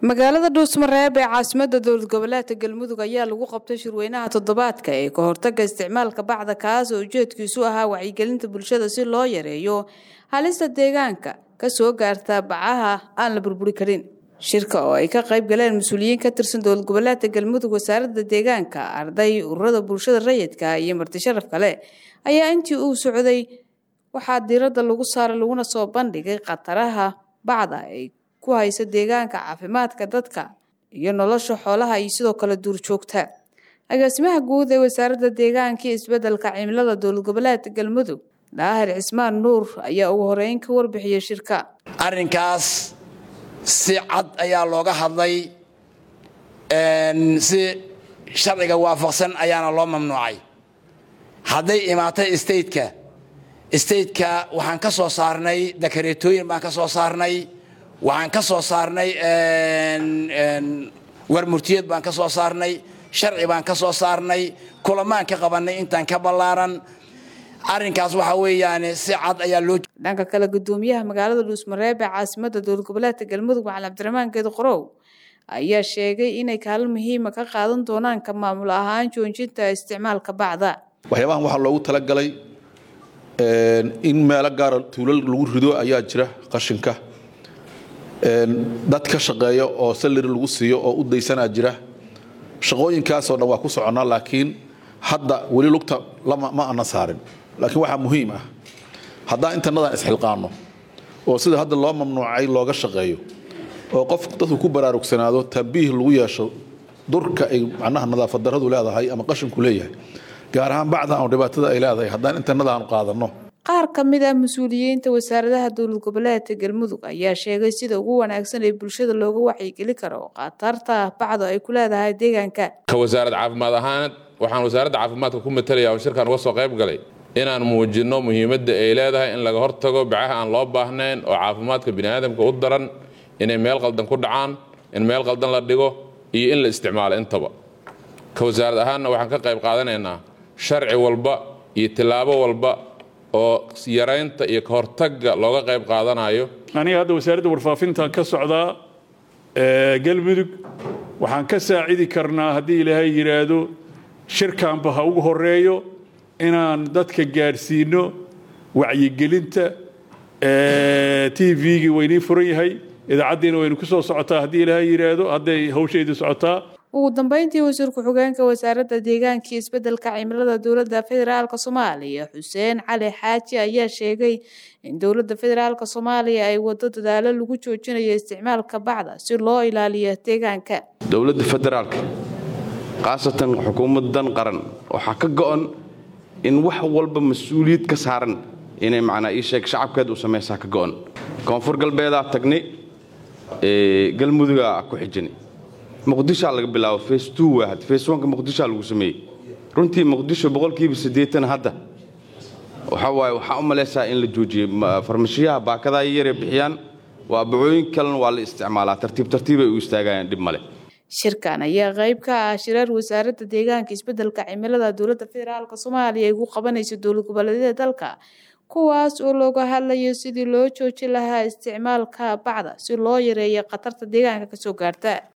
magaalada dhuusmareeb ee caasimada dowlad goboleedka galmudug ayaa lagu qabtay shirweynaha toddobaadka ee ka hortaga isticmaalka bacda kaas oo ujeedkiisu ahaa wacyigelinta bulshada si loo yareeyo halista deegaanka kasoo gaarta bacaha aan la burburi karin shirka oo ay ka qayb galeen mas-uuliyiin ka tirsan dowlad goboleedka galmudug wasaaradda deegaanka arday ururada bulshada rayidka iyo marti sharaf kale ayaa intii uu socday waxaa diiradda lagu saaray laguna soo bandhigay khataraha bacda ay ku haysa deegaanka caafimaadka dadka iyo nolosha xoolaha iyo sidoo kale duurjoogta agaasimaha guud ee wasaaradda deegaanka iyo isbedelka cimilada dowlad goboleedka galmudug daahir cismaan nuur ayaa ugu horeyn ka warbixiyey shirka arrinkaas si cad ayaa looga hadlay si sharciga waafaqsan ayaana loo mamnuucay hadday imaatay stateka stateka waxaan ka soo saarnay dakareetooyin baan ka soo saarnay waxaan ka soo saarnay warmurtiyeed baan ka soo saarnay sharci baan ka soo saarnay kulamaan ka qabannay intaan ka ballaaran arrinkaas waxaa weeyaan si cad ayaa loo dhanka kale gudoomiyaha magaalada dhuusmareeb ee caasimada dowlad goboleedka galmudug macalin cabdiraxmaan geed qorow ayaa sheegay inay kaalin muhiima ka qaadan doonaan ka maamul ahaan joojinta isticmaalka bacda waxyaabahan waxaa loogu talagalay in meelo gaara tuulal lagu rido ayaa jira qashinka dad ka shaqeeya oo salari lagu siiyo oo u daysanaa jira shaqooyinkaasoo dhan waa ku soconnaa laakiin hadda weli lugta ma ana saarin laakiin waxaa muhiim ah haddaan intanadan isxilqaanno oo sida hadda loo mamnuucay looga shaqeeyo oo qof dadku ku baraarugsanaado tambiih lagu yeesho durka ay macnaha nadaafad darradu leedahay ama qashinku leeyahay gaar ahaan bacdan oo dhibaatada ay leedahay haddaan intannadaanu qaadanno qaar ka mid ah mas-uuliyiinta wasaaradaha dowlad goboleedka galmudug ayaa sheegay sida ugu wanaagsan ee bulshada looga wacyigeli karo khatarta bacdu ay ku leedahay deegaanka ka wasaarad caafimaad ahaan waxaan wasaaradda caafimaadka ku matalaya oo shirkan uga soo qayb galay inaan muujinno muhiimadda ay leedahay in laga hortago bacaha aan loo baahnayn oo caafimaadka biniaadamka u daran inay meel qaldan ku dhacaan in meel qaldan la dhigo iyo in la isticmaalo intaba ka wasaarad ahaanna waxaan ka qayb qaadanaynaa sharci walba iyo tillaabo walba oo yaraynta iyo ka hortagga looga qayb qaadanayo aniga hadda wasaaradda warfaafintan ka socdaa galmudug waxaan ka saacidi karnaa haddii ilaahay yidhaahdo shirkanba ha ugu horeeyo inaan dadka gaadhsiino wacyigelinta t v-gii waynii furan yahay idaacaddiina waynu ku soo socotaa haddii ilaahay yidhaahdo hadday hawshaydu socotaa ugu dambeyntii wasiir ku-xigeenka wasaaradda deegaanka iyo isbedelka cimilada dowladda federaalk soomaaliya xuseen cali xaaji ayaa sheegay in dowladda federaalk soomaaliya ay wado dadaalo lagu joojinayo isticmaalka bacda si loo ilaaliyo deegaanka dowladda federaalka khaasatan xukuumadan qaran waxaa ka go'an in wax walba mas-uuliyad ka saaran inay macnaa ii sheeg shacabkeed u samaysaa ka go'an koonfur galbeedaa tagnay galmudugaa ku xijinay muqdishaa laga bilaabo face two waa had face oneka muqdishaa lagu sameeyey runtii muqdisho boqolkiiba siddeetan hadda waxaa waaye waxaa u malaysaa in la joojiyey farmashiyaha baakadaa yaree bixiyaan waa bacooyin kalena waa la isticmaalaa tartiib tartiibay u istaagayaan dhib male shirkan ayaa qayb ka ah shirar wasaaradda deegaanka isbedelka cimilada dowladda federaalk soomaaliya ay ugu qabanayso dowlad goboleedyada dalka kuwaas oo looga hadlayo sidii loo joojin lahaa isticmaalka bacda si loo yareeyo khatarta deegaanka kasoo gaarta